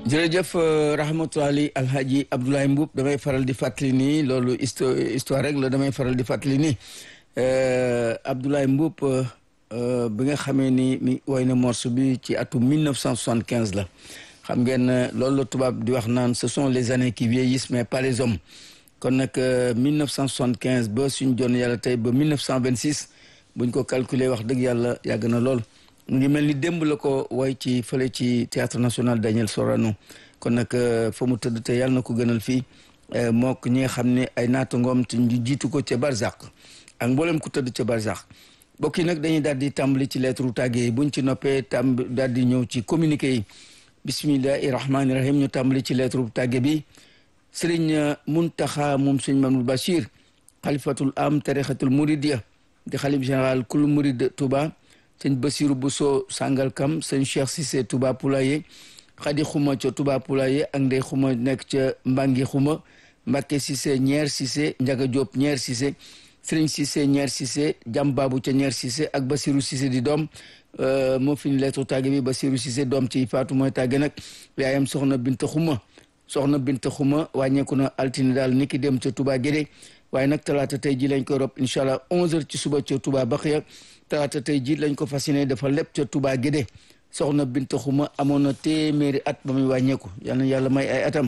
jërëjëf rahmatullahi alhaji Abdoulaye Mboup damay faral di fàttali nii loolu histoire rek la damay faral di fàttali nii Abdoulaye Mboup bi nga xamee ni mi woy na morceau bi ci atum 1975 la xam ngeen loolu la tubaab di wax naan ce sont les années qui vieillissent mais pas les hommes kon nag 1975 ba suñ jon yàlla tey ba 1926 buñ ko calculer wax dëgg yàlla yàgg na lool mu ngi mel ni démb la ko woy ci fële ci théâtre national Daniel Sorano kon nag fa mu tëdd te yàlla na ko gënal fii mook ñi nga xam ne ay naatangoom te ñu jiitu ko ca Barzak ak mboolem ku tëdd ca Barzak mbokk yi nag dañuy daal di tàmbali ci lettre tàgge yi buñ ci noppee tàmb daal di ñëw ci communiqué yi bismillahi rahmaani rahim ñu tàmbali ci lettre tàgge bi sëriñ Muntaxa moom sëñ Mamadou Bachir xalifatul am tarixatul muridiya di xalif général kul murid Touba sëñ Basiru Bousso Sangalkam sëñ Cheikh Cissé Touba Poulaye xadi xuma ca Touba Poulaye ak ndey xuma nekk ca Mbangi xuma Mbacke Cissé ñeer Cissé Njaga Diop ñeer Cissé Sëriñ Cissé ñeer Cissé jam baabu ca ñeer Cissé ak Basiru Cissé di doom moo fi ñu leetu tàgge bi Basiru Cissé doom ci faatu mooy tàgge nag yaayam soxna Binta xuma soxna Binta xuma wàññeeku na altine daal ni ki dem ca Touba Guédé waaye nag talaata tey ji lañ koy rob incha allah 11h ci suba ca Touba Baxiya talaata tey ji lañ ko fas yéene dafa lépp ca Touba Guédé soxna Binta xuma amoon na téeméeri at ba muy wàññeeku yal na yàlla may ay atam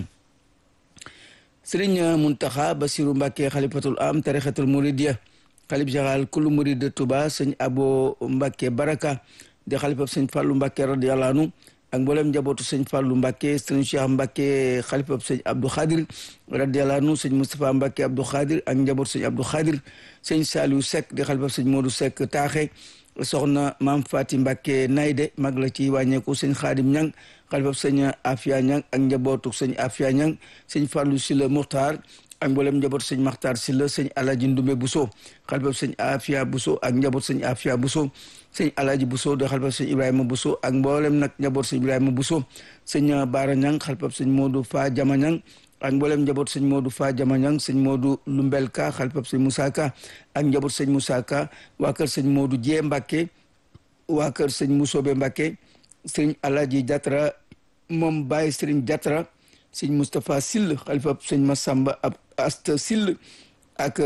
Sëriñ Muntaxa Basiru Mbàkke xalifatul am tarixatul muridiya xalif général kulu murid de Touba sëñ Abo Mbàkke Baraka di xalifab sëñ Fàllu Mbàkke radiyallahu anhu ak mboolem njabootu sëñ Fàllu Mbàkke sëñ Cheikh Mbàkke xalifab sëñ Abdou Khadir radiyallahu anhu sëñ Moustapha Mbàkke Abdou Khadir ak njabootu sëñ Abdou Khadir sëñ Saliou Seck di xalifab sëñ Modou Seck taaxe soxna maam Fati Mbàkke Nayde mag la ci wàññeeku sëñ Xaadim Ñang xalifab sëñ Afia Ñang ak njabootu sëñ Afia Ñang sëñ Fàllu Silla Muxtaar ak mboolem njaboot sëñ Maxtaar Silla sëñ Alaji Ndumbe Buso xalifab sëñ Afia Buso ak njaboot sëñ Afia Buso sëñ Alaji Buso di xalifab sëñ Ibrahima Buso ak mboolem nag njaboot sëñ Ibrahima Buso sëñ Baara Ñang xalifab sëñ Moodu Fa Jama Ñang ak mboolem njaboot sëñ Moodu Fa Jama Ñang sëñ Moodu Lumbel Ka xalifab sëñ Musaa Ka ak njaboot sëñ Musaa Ka waa kër sëñ Moodu Jee Mbàkke waa kër sëñ Musobe Mbàkke sëñ Alaji Jatra moom Baye sëriñ Jatra sëñ Moustapha Sill xalifab sëñ Masamba ab Asta Sill ak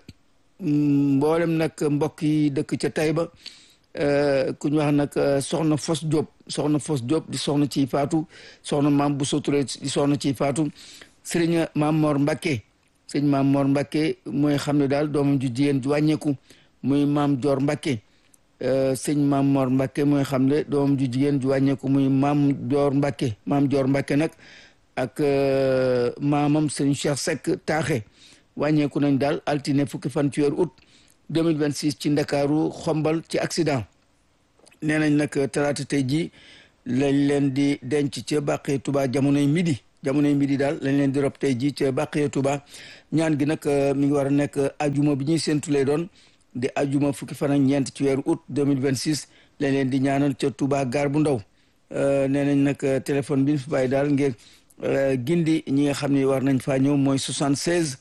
mboolem nag mbokk yi dëkk ca Taïba ku ñu wax nag soxna Fos Diop soxna Fos Diop di soxna ciy faatu soxna maam Bousso Touré di soxna ciy faatu sëriñ maam Mor Mbacke sëñ maam Mor Mbacke mooy xam ne daal doomam ju jigéen ju wàññeeku muy maam Dior Mbacke sëñ maam Mor Mbacke mooy xam ne doomam ju jigéen ju wàññeeku muy maam Dior Mbacke maam Dior Mbacke nag ak maamam sëñ Cheikh Seck taaxe wàññeeku nañ daal altine fukki fan ci weeru août 2026 ci ndakaaru xombal ci accident nee nañ nag talaata tey jii lañ leen di denc ca bàqee tuba jamonoy midi jamonoy midi daal lañ leen di rob tey jii ca bàqee tuba ñaan gi nag mi ngi war a nekk ajuma bi ñuy séntu lay doon di ajuma fukki fan ak ñeent ci weeru août 2026 lañ leen di ñaanal ca tuba gaar bu ndaw nee nañ nag téléphone bi ñu fi bàyyi daal ngir gindi ñi nga xam ne war nañ faa ñëw mooy 76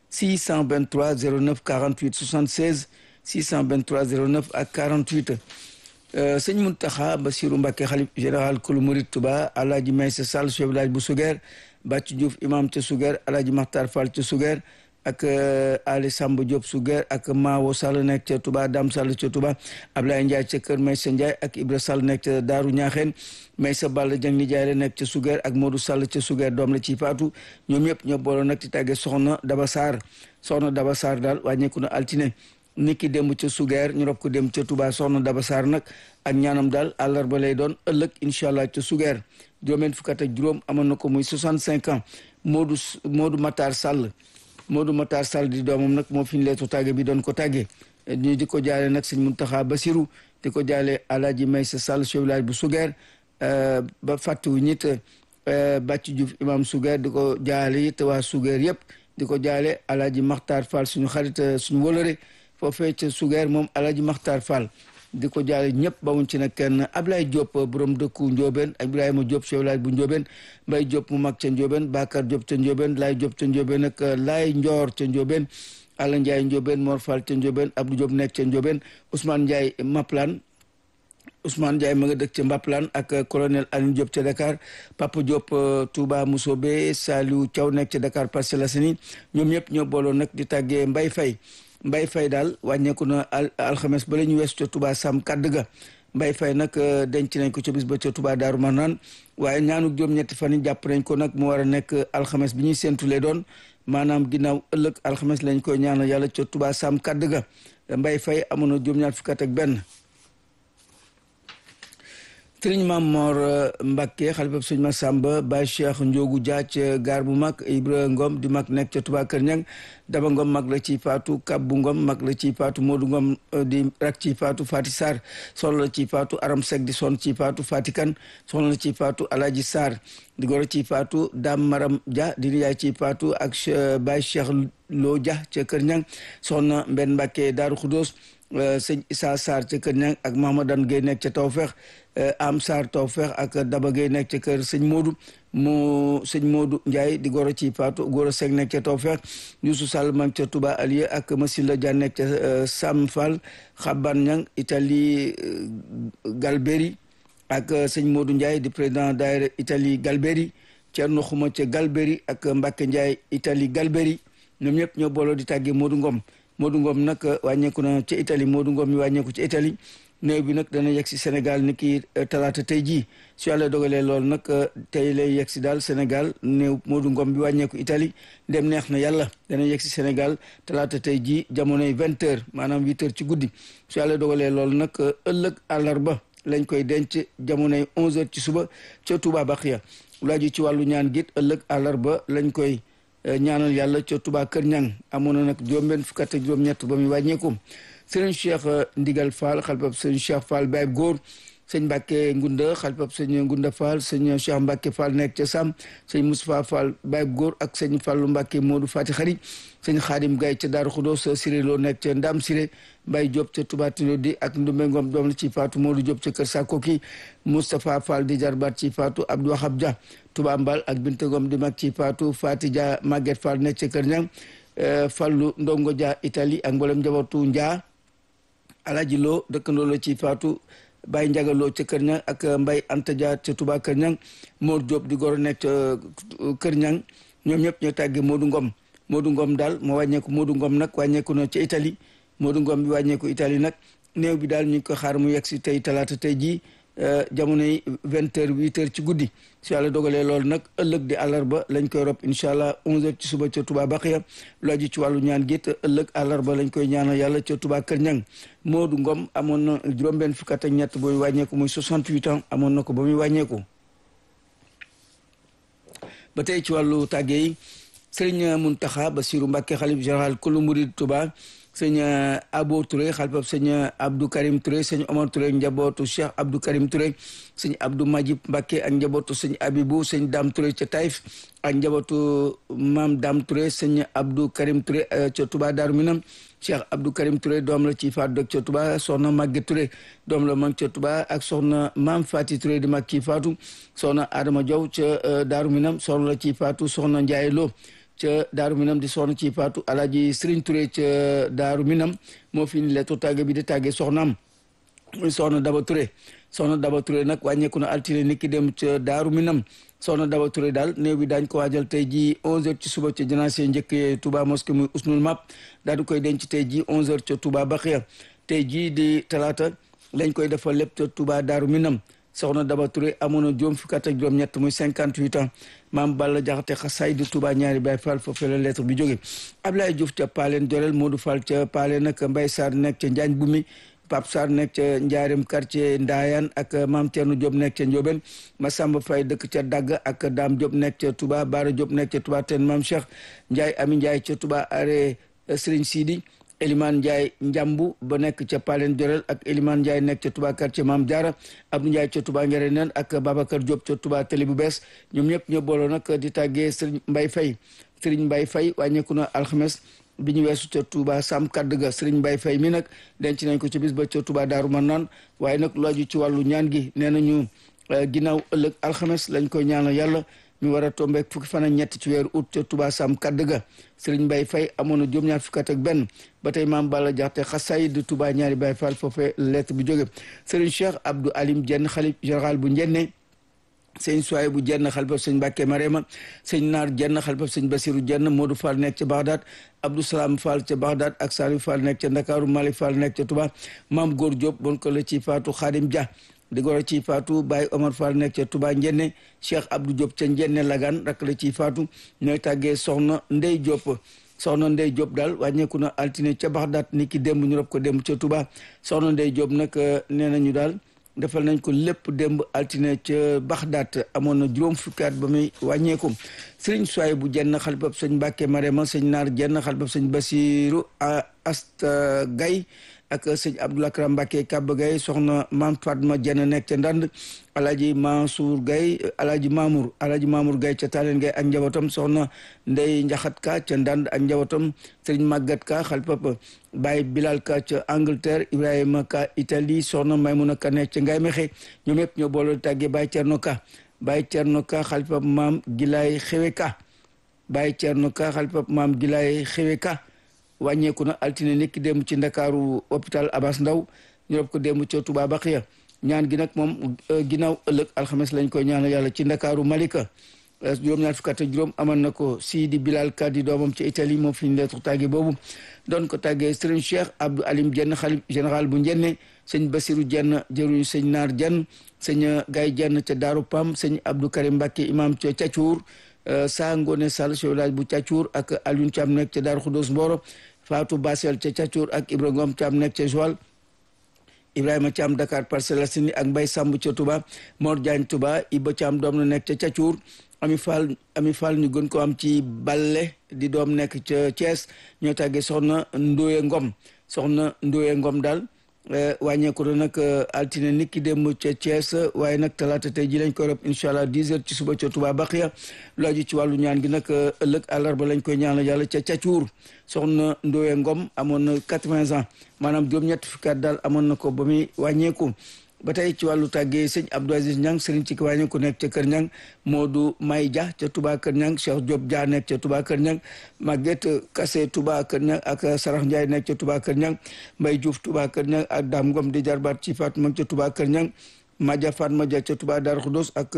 623 09 48 76 623 09 ak 48 sëñ Muntaxa Basiru Mbàkke xalif général kulu murid Tuba alaaji Maysa Sall chef village bu Sugeer Bàcc Diouf imam ca Sugeer alaaji Maxtar Fall ca Sugeer ak Ali Samba Diop Sugeer ak Maawo Sall nekk ca Touba Dam Sall ca Touba Ablaye Ndiaye ca kër Maysa Ndiaye ak Ibra Sall nekk ca Daaru Ñaaxeen Maysa Ball Jang ni Jaay la nekk ca Sugeer ak Modou Sall ca Sugeer doom la ci faatu ñoom ñëpp ñoo booloo nag ci tàggee soxna Daba Sarr soxna Daba Sarr daal wàññeeku na altine niki démb ca Sugeer ñu rob ko dem ca Touba soxna Daba Sarr nag ak ñaanam daal àllarba lay doon ëllëg incha allah ca Sugeer juróomeen fukk ak juróom amoon na ko muy 65 ans Modou Modou Matar Sall Modou Matar Sall di doomam nag moo fi ñu leetu tàgge bi doon ko tàgge ñu di ko jaale nag sëñ Muntaxa Basiru di ko jaale Alaaji Maysa Sall chef village bu Sugeer ba fàttewu ñit Bàcc Diouf imam Sugeer di ko jaale it waa Sugeer yëpp di ko jaale Alaaji Maxtaar Fall suñu xarit suñu wólëre foofee ca Sugeer moom Alaaji Maxtaar Fall di ko jaale ñëpp bawuñ ci nag kenn Ablaye Diop borom dëkku Njóobeen Ibrahima Diop chef village bu Njóobeen Mbay Diop mu mag ca Njóobeen Bakar Diop ca Njóobeen Laay Diop ca Njóobeen ak Laay Njoor ca Njóobeen Alla Ndiaye Njóobeen Mor Fall ca Njóobeen Abdou Diop nekk ca Njóobeen Ousmane Ndiaye Maplan Ousmane Ndiaye ma nga dëkk ca Mbaplaan ak colonel Alioune Diop ca Dakar Papa Diop Touba Mousobé Saliou Thiaw nekk ca Dakar Parcelles Assainies ñoom ñëpp ñoo booloo nag di tàggee Mbay Fay Mbay Fay daal wàññeeku na alxames ba la ñu weesu ca Touba Sam Kadd ga Mbay Fay nag denc nañ ko ca bis ba ca Touba Daaru Marnaan waaye ñaanu juróom-ñetti fan yi jàpp nañ ko nag mu war a nekk alxames bi ñuy séentulee doon maanaam ginnaaw ëllëg alxames lañ koy ñaanal yàlla ca Touba Sam Kadd ga Mbay Fay amoon na juróom-ñaar fukk ak benn sëriñ Maam Mor Mbacke xalifa sëñ Massamba Baye Cheikh Ndiogu Dia ca gaar bu mag Ibra Ngom di mag nekk ca Touba Kër Ñang Daba Ngom mag la ci faatu Kabbu Ngom mag la ci faatu Modou Ngom di rak ci faatu Fati Sarr soxna la ci faatu Aram Seck di son ci faatu Fati Kan soxna la ci faatu Alaji Sarr di goro ci faatu Dame Maram Dia di yaay ci faatu ak Baye Cheikh Lo Dia ca Kër Ñang soxna Mbenn Mbacke Daaru Xudoos sëñ Issa Sarr ca Kër Ñang ak Mahamadan Gueye nekk ca Tawfeex am Sarr Tawfeex ak Daba Gueye nekk ca kër sëñ Modou mu sëñ Modou Ndiaye di goro ci Fatou goro Seck nekk ca Tawfeex Youssou Sall man ca Touba Alieu ak Masila Dia nekk ca Sam Fall Xaban Ñang Italie Galberi ak sëñ Modou Ndiaye di président daayira Italie Galberi Thierno Xuma ca Galberi ak Mbacke Ndiaye Italie Galberi ñoom ñëpp ñoo booloo di tàggee Modou Ngom Modou Ngom nag wàññeeku na ca Italie Modou Ngom mi wàññeeku ca Italie néew bi nag dana yegg si Sénégal ni ki talaata tey jii su yàlla dogalee loolu nag tey lay yegg si daal Sénégal néew Modou Ngom bi wàññeeku Italie dem neex na yàlla dana yegg si Sénégal talaata tey jii jamonoy vingt heures maanaam huit heures ci guddi su yàlla dogalee loolu nag ëllëg àllarba lañ koy denc jamonoy onze heures ci suba ca Touba Baxiya laaju ci wàllu ñaan git ëllëg àllarba lañ koy ñaanal yàlla ca Touba Kër Ñang amoon na nag juróom-benn fukk ak juróom-ñett ba muy wàññeeku sëriñ Cheikh Ndigal Fall xalifab sëñ Cheikh Fall Baye Góor sëñ Mbacke Ngunda xalifab sëñ Ngunda Fall sëñ Cheikh Mbacke Fall nekk ca Sam sëñ Moustapha Fall Baye Góor ak sëñ Fallu Mbacke Modou Fati Xari sëñ Xaadim Gaye ca Daaru Xudoos Siré Lo nekk ca Ndam Siré Baye Diop ca Touba Tino di ak Ndumbe Ngom doom la ci Faatu Modou Diop ca Kër Sakoki Moustapha Fall di jarbaat ci Faatu Abdou Wahab Dia Touba Mbal ak Binte Ngom di mag ci Faatu Fati Dia Maguette Fall nekk ca Kër Ñang Fallu Ndongo Dia Italie ak mboolem njabootu Njaa Alaji Lo dëkkandoo la ci Faatu Baye Njaga Lo ca Kër Ñang ak Mbay Anta Dia ca Touba Kër Ñang Mor Diop di goro nekk ca Kër Ñang ñoom ñëpp ñoo tàggee Modou Ngom Modou Ngom daal moo wàññeeku Modou Ngom nag wàññeeku na ca Italie Modou Ngom bi wàññeeku Italie nag néew bi daal ñu ngi ko xaar mu yegg si tey talaata tey jii jamono yi vingt heures huit heures ci guddi su yàlla dogalee loolu nag ëllëg di àllarba lañ koy rob incha allah onze heures ci suba ca Touba Baxiya lu aju ci wàllu ñaan gi te ëllëg àllarba lañ koy ñaanal yàlla ca Touba Kër Ñang Modou Ngom amoon na juróom-benn fukk ak ñett ba muy wàññeeku muy soixante-huit ans amoon na ko ba muy wàññeeku ba tey ci wàllu tàgge yi sëriñ Muntaxa Basiru Mbàkke xalif général kulu murid Touba sëñ Abo Touré xalifab sëñ Abdou Karim Touré sëñ Omar Touré njabootu Cheikh Abdou Karim Touré sëñ Abdou Majib Mbacke ak njabootu sëñ Abibou sëñ Dam Touré ca Taïf ak njabootu Maam Dam Touré sëñ Abdou Karim Touré ca Touba Darou Minam Cheikh Abdou Karim Touré doom la ci faatu dëkk ca Touba soxna Maguette Touré doom la mag ca Touba ak soxna Maam Fati Touré di mag ci faatu soxna Adama Diaw ca Darou Minam soxna la ci faatu soxna Ndiaye Lo ca daaru minam di soxna ci faatu alaaji Serigne Touré ca daaru minam moo fi ni leetu tàgge bi di tàgge soxnaam muy soxna Daba Touré soxna Daba Touré nag wàññeeku na altine niki dem ca daaru minam soxna Daba Touré daal néew bi daañ ko waajal tey ji onze heures ci suba ca janaase njëkk Touba mosquée muy usnul map daal di koy denc tey ji onze heures ca Touba Baxiya tey ji di talaata lañ koy defal lépp ca Touba daaru minam soxna Daba Touré amoon na juróom fukki at ak juróom ñett muy cinquante huit ans maam Balla Jaxate xasaay di Touba ñaari Baay Fall foofee la lettre bi jóge Ablaye Diouf ca Paaleen Jorel Modou Fall ca Paaleen ak Mbay Sarr nekk ca Njaañ Bumi Pape Sarr nekk ca Njaareem quartier Ndaayaan ak maam Thierno Diop nekk ca Ndiobène Massamba Faye dëkk ca Dagg ak Dame Diop nekk ca Touba Bara Diop nekk ca Touba ten maam Cheikh Ndiaye Ami Ndiaye ca Touba are Serigne Sidi Elimane Ndiaye Njambu ba nekk ca Palen Jorel ak Elimane Ndiaye nekk ca Touba quartier Maam Diarra Abdou Ndiaye ca Touba Ngere nen ak Babacar Diop ca Touba Télé bu bees ñoom ñëpp ñoo booloo nag di tàggee Serigne Mbaye Faye Serigne Mbaye Faye wàññeeku na alxames bi ñu weesu ca Touba Sam Kadd ga Serigne Mbaye Faye mi nag denc nañ ko ci bis ba ca Touba Daaru Marnaan waaye nag lu aju ci wàllu ñaan gi nee nañu ginnaaw ëllëg alxames lañ koy ñaanal yàlla mi war a tombeek fukki fan ak ñett ci weeru août ca Touba Sam kadd ga Serigne Mbaye Faye amoon na juróom-ñaar fukki at ak benn ba tey maam Balla Jaxte xasayid Touba ñaari Baye Fall foofee lettre bi jóge Serigne Cheikh Abdou Alim Jenn xalif général bu njenne sëñ Suwaay bu jenn xalifa sëñ Mbàkke Marema sëñ Naar jenn xalifa sëñ Basiru jenn Modou Fall nekk ca Bagdad Abdou Salam Fall ca Bagdad ak Salif Fall nekk ca Ndakaaru Malick Fall nekk ca Touba maam Góor Diop bon ko la ci faatu Xaadim Dia di goro ci faatu Baye Omar Fall nekk ca Touba Njenne Cheikh Abdou Diop ca Njenne Lagan rak la ci faatu ñooy tàggee soxna Ndey Diop soxna Ndey Diop daal wàññeeku na altine ca Bagdad ni ki démb ñu rob ko démb ca Touba soxna Ndey Diop nag nee nañu daal defal nañ ko lépp démb altine ca Baxdaat amoon na juróom fukki at ba muy wàññeeku sëriñ Suwaay bu jenn xalifab sëñ Mbàkke Marema sëñ Naar jenn xalifab sëñ Basiru Asta Gay ak sëñ Abdou Lakram Mbàkke Kaba Gay soxna Maam Fatma jenn nekk ca Ndand Alaaji Mansour Gay Alaaji Mamour Alaaji Mamour Gay ca Taaleen Gay ak njabootam soxna Ndey Njaxat Ka ca Ndand ak njabootam sëriñ Màggat Ka xalifab Baye Bilal Ka ca Angleterre Ibrahima Ka Italie soxna Maymuna Ka nekk ca Ngay Mexe ñoom yëpp ñoo boole tàggee Baye Cerno Ka Baye Cerno Ka xalifab maam Gilaay Xewe Ka Baye Cerno Ka xalifab maam Gilaay Xewe Ka wàññeeku na altine nekki démb ci ndakaaru hôpital Abass Ndao ñu rob ko démb ca Touba Baxiya ñaan gi nag moom ginnaaw ëllëg alxames lañ koy ñaanal yàlla ci ndakaaru Malika juróom-ñaar fukk ak juróom amal na ko Sidi Bilal Kadi doomam ci Italie moom fi ñu leetu tàgge boobu doon ko tàggee Serigne Cheikh Abdou Alim Jenn xalif général bu njenne sëñ Basiru Jenn jëruñu sëñ Naar Jenn sëñ Gay Jenn ca Daaru Pam sëñ Abdou Karim Mbàkke imam ca Cacuur saa Ngone Sall chef village bu Cacuur ak Alioune Thiam nekk ca Daaru Xudoos Mboro Fatou Basel ca Cacuur ak Ibra Ngom Thiam nekk ca Joal Ibrahima Thiam Dakar Parcelles Assainies ak Mbay Samb ca Touba Mor Diagne Touba Iba Thiam doom na nekk ca Cacuur Ami Fall Ami Fall ñu gën ko am ci Balle di doom nekk ca Thiès ñoo tàggee soxna Ndoye Ngom soxna Ndoye Ngom daal wàññeeku na nag altine nit ki dem ca Thiès waaye nag talaata tey ji lañ koy rob incha allah 10 heures ci suba ca Touba Baxiya lu aju ci wàllu ñaan gi nag ëllëg àllarba lañ koy ñaanal yàlla ca Cacuur soxna Ndoye Ngom amoon na 80 ans maanaam juróom-ñett fukki at daal amoon na ko ba muy wàññeeku ba tey ci wàllu tàggee sëñ Abdou Aziz Niang sëriñ ci kiwaañe ku nekk ca Kër Niang Modou May Dia ca Touba Kër Niang Cheikh Diop Dia nekk ca Touba Kër Niang Maguette Kassé Touba Kër Niang ak Sarax Ndiaye nekk ca Touba Kër Niang Mbaye Diouf Touba Kër Niang ak Dame Ngom di jarbaat ci Fatou mag ca Touba Kër Niang Madia Fatma Dia ca Touba Darou Khoudoss ak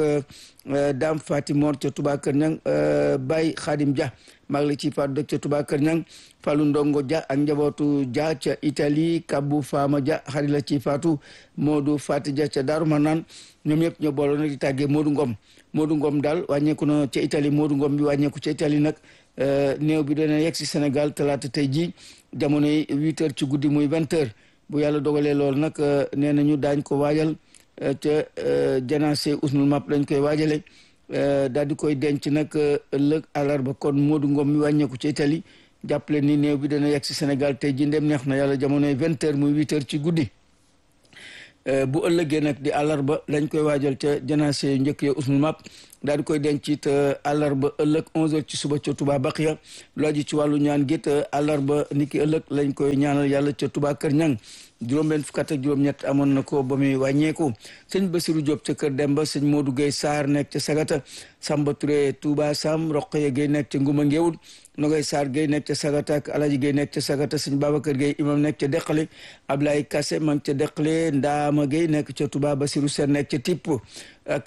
Dame Fatimor ca Touba Kër Niang Baye Khadim Dia mag la ci Fatou dëkk ca Touba Kër Niang Fallou Ndongo Dia ak njabootu Dia ca Italie Kabou Fama Dia xarit la ci Fatou Modou Fati Dia ca Darou Manane ñoom ñëpp ñoo booloo nag di tàggee Modou Ngom Modou Ngom daal wàññeeku na ca Italie Modou Ngom bi wàññeeku ca Italie nag néew bi dana yegg si Sénégal talaata tey jii jamono yi huit heures ci guddi muy vingt heures bu yàlla dogalee loolu nag nee nañu daañ ko waajal ca janaase usnul map lañ koy waajale daal di koy denc nag ëllëg àllarba kon Modou Ngom mi wàññeeku ci Italie jàppale ni néew bi dana yegg si Sénégal tey ji ndem neex na yàlla jamonoy vingt heures muy huit heures ci guddi bu ëllëgee nag di àllarba lañ koy waajal ca janaase yu njëkk ya usnul map daal di koy denc it àllarba ëllëg onze heures ci suba ca Touba Baxiya lu aju ci wàllu ñaan git àllarba niki ëllëg lañ koy ñaanal yàlla ca Touba Kër Ñang juróom-benn fukk ak juróom-ñett amoon na ko ba muy wàññeeku sëñ Basiru Diop ca Kër Demba sëñ Modou Gueye Sarr nekk ca Sagata Samba Touré Touba Sam Roqaya Gueye nekk ca Nguma Ngéwul Nogay Sarr Gueye nekk ca Sagata ak Alaji Gueye nekk ca Sagata sëñ Babacar Gueye imam nekk ca Deqale Ablaye Kassé ma ngi ca Deqale Ndaama Gueye nekk ca Touba Basiru Sen nekk ca Tipp ak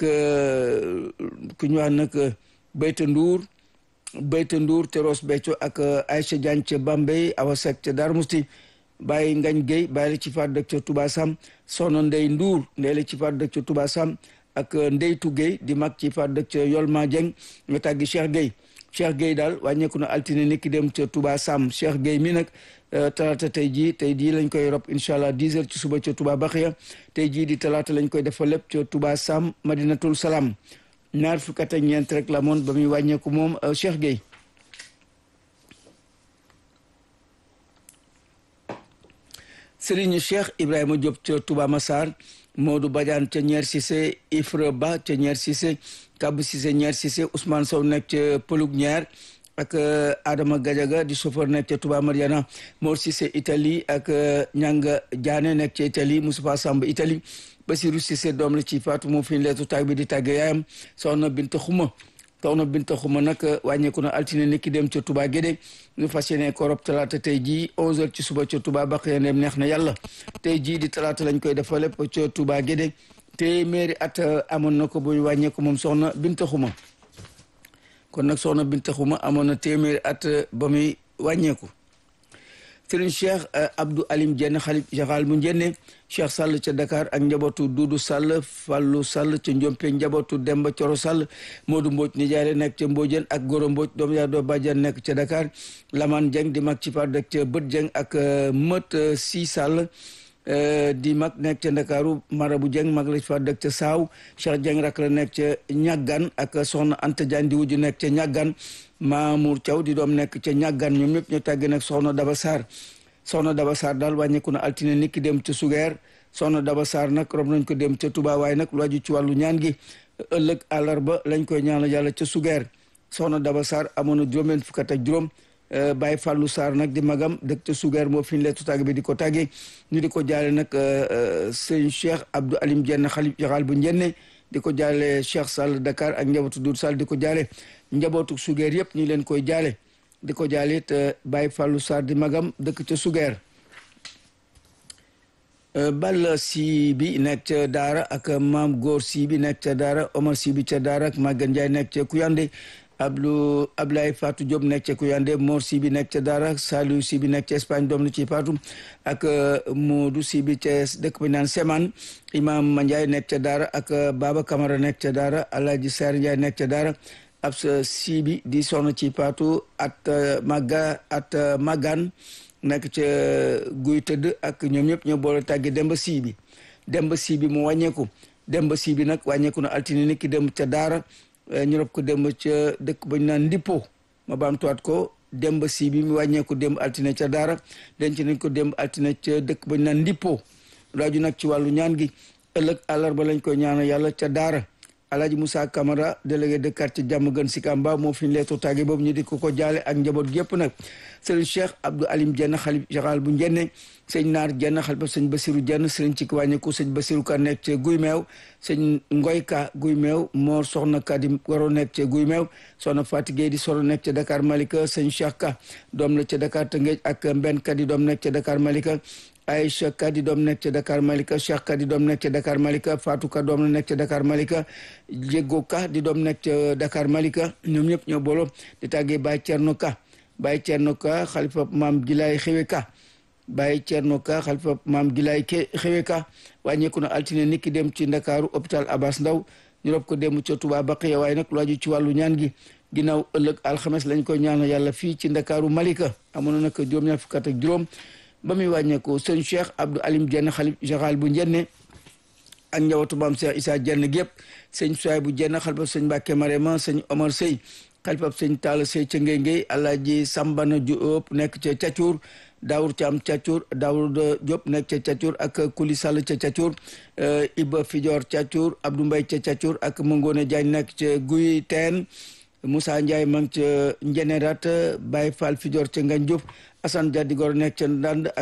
ku ñu wax nag Bayta Ndour Bayta Ndour te Ross Béthio ak Aïcha Diagne ca Bambey Awa Seck ca Darou Mousti Baye Ngañ Gueye Baye la ci faat dëkk ca Touba Sam Soxna Ndey Ndour ndey la ci faat dëkk ca Touba Sam ak Ndeytu Gueye di mag ci faat dëkk ca Yolma Dieng nga tàggi Cheikh Gueye Cheikh Gueye daal wàññeeku na altine niki dem ca Touba Sam Cheikh Gueye mi nag talaata tey jii tey jii lañ koy rob incha allah 10 heures ci suba ca Touba Baxiya tey jii di talaata lañ koy defal lépp ca Touba Sam Madinatul Salaam ñaar fukk ak ñeent rek la moon ba muy wàññeeku moom Cheikh Gueye Serigne Cheikh Ibrahima Diop ca Touba Massar Modou Badiane ca Ñeer Cissé Ifra Ba ca Ñeer Cissé Kabou Cissé Ñeer Cissé Ousmane Sow nekk ca Pëlug Ñeer ak Adama Gadiaga di chauffeur nekk ca Touba Mariana Mor Cissé Italie ak Ñanga Diané nekk ca Italie Moustapha Samb Italie Basirou Cissé doom la ci Fatou moo fi leetu tàgg bi di tàgge yaayam soxna Binta Xuma soxna Binta Xuma nag wàññeeku na altine niki dem ca Touba Guédé ñu fas yéene ko rob talaata tey jii 11h ci suba ca Touba baq ya neem neex na yàlla tey jii di talaata lañ koy defal lépp ca Touba Guédé téeméeri at amoon na ko buy wàññeeku moom soxna Binta Xuma kon nag soxna Binta Xuma amoon na téeméeri at ba muy wàññeeku Serigne Cheikh Abdou Alim Dieng xalif général bu Njenne Cheikh Sall ca Dakar ak njabootu Duudu Sall Fallu Sall ca Njompe njabootu Demba Coro Sall Modou Mbodj nijaare nekk ca Mbodjen ak Goro Mbodj doom yaa doo Badiane nekk ca Dakar Laman Dieng di mag ci par dëkk ca Bët Dieng ak Mët Si Sall di mag nekk ca Ndakaaru Marabu Dieng mag la ci fa dëkk ca Saaw Cheikh Dieng rak la nekk ca Ñaggan ak soxna Anta Diagne di wujju nekk ca Ñaggan Mamour Thiaw di doom nekk ca Ñaggan ñoom ñëpp ñu tàgge nag soxna Daba Sarr soxna Daba Sarr daal wàññeeku na altine niki dem ca Sugeer soxna Daba Sarr nag rob nañ ko dem ca Touba waaye nag lu aju ci wàllu ñaan gi ëllëg àllarba lañ koy ñaanal yàlla ca Sugeer soxna Daba Sarr amoon na juróom-benn fukk ak juróom Baye Fallou Sarr nag di magam dëkk ca Sugeer moo fi ñu leetu tàgg bi di ko tàggee ñu di ko jaale nag sëñ Cheikh Abdou Alim Dieng xalif général bu Njenne di ko jaale Cheikh Sall Dakar ak njabootu Doudou Sall di ko jaale njabootu Sugeer yëpp ñu leen koy jaale di ko jaale it Baye Fallou Sarr di magam dëkk ca Sugeer Balla si bi nekk ca Daara ak maam Góor si bi nekk ca Daara Omar si bi ca Daara ak Maguette Ndiaye nekk ca Kuyande Abdou Ablaye Fatou Diop nekk ca Kuyande Mor si bi nekk ca Daara Saliou si bi nekk ca Espagne doom la ci Fatou ak Modou si bi ca dëkk bi naan Seman Imam Mandiaye nekk ca Daara ak Baba Camara nekk ca Daara Alhaji Sarr Ndiaye nekk ca Daara ab sa si bi di soxna ci Fatou at Maga at Magan nekk ca guy tëdd ak ñoom ñëpp ñoo boole tàgge Demba sii bi Demba sii bi mu wàññeeku Demba sii bi nag wàññeeku na altine ni ki dem ca Daara ñu rob ko demb ca dëkk ba ñu naan Ndippo ma baamtuwaat ko Demba sii bi mu wàññeeku démb altine ca Daara denc nañ ko démb altine ca dëkk ba ñu naan Ndippo laaju nag ci wàllu ñaan gi ëllëg àllarba lañ koy ñaanal yàlla ca Daara Alhaji Moussa Camara délégué de quartier jàmm gën si Kamba moo fi leetu tàgge boobu ñu di ko ko jaale ak njaboot gépp nag sëriñ Cheikh Abdou Alim Dieng xalif général bu Njenne sëñ Naar Dieng xalifa sëñ Basiru Dieng sëriñ ci wàññeeku sëñ Basiru Ka nekk ca Guy Meew sëñ Ngoy Ka Guy Meew Moor Soxna Kadi Waro nekk ca Guy Meew soxna Fatigé di soro nekk ca Dakar Malika sëñ Cheikh Ka doom la ca Dakar Tëngéej ak Mbenn Kadi doom nekk ca Dakar Malika Aïcha Kadi doom nekk ca Dakar Malika Cheikh Kadi doom nekk ca Dakar Malika Fatou Ka doom la nekk ca Dakar Malika Jégo Ka di doom nekk ca Dakar Malika ñoom ñëpp ñoo boolo di tàggee Baye Thierno Ka Baye Thierno Ka xalifa maam Gilaay Xewe Ka Baye Thierno Ka xalifa maam Gilaay Xewe Ka wàññeeku na altine niki dem ci Ndakaaru hôpital Abass Ndao ñu rob ko dem ca Touba Baqiya waaye nag lu aju ci wàllu ñaan gi ginnaaw ëllëg alxames lañ koy ñaanal yàlla fii ci Ndakaaru Malika amoon na nag juróom-ñaar fukk ak juróom ba muy wàññeeku sëñ Cheikh Abdou Alim Dieng xalif général bu Njenne ak njabootu maam Cheikh Issa Dieng gépp sëñ Suwaay bu Dieng xalifa sëñ Mbàkke Marema sëñ Omar Sey xalifa sëñ Talla Sey ca Ngéy Ngéy Alaaji Sambana Diop nekk ca Cacuur Daawur Caam Cacuur Daawur Diop nekk ca Cacuur ak Kuli Sall ca Cacuur Iba Fijoor Cacuur Abdou Mbay ca Cacuur ak Mangone Diagne nekk ca Guy Teen Moussa Ndiaye ma ngi ca Njenerat Baye Fall Fijoor ca Ngañ Diouf Assane Dia di gor nekk ca Ndand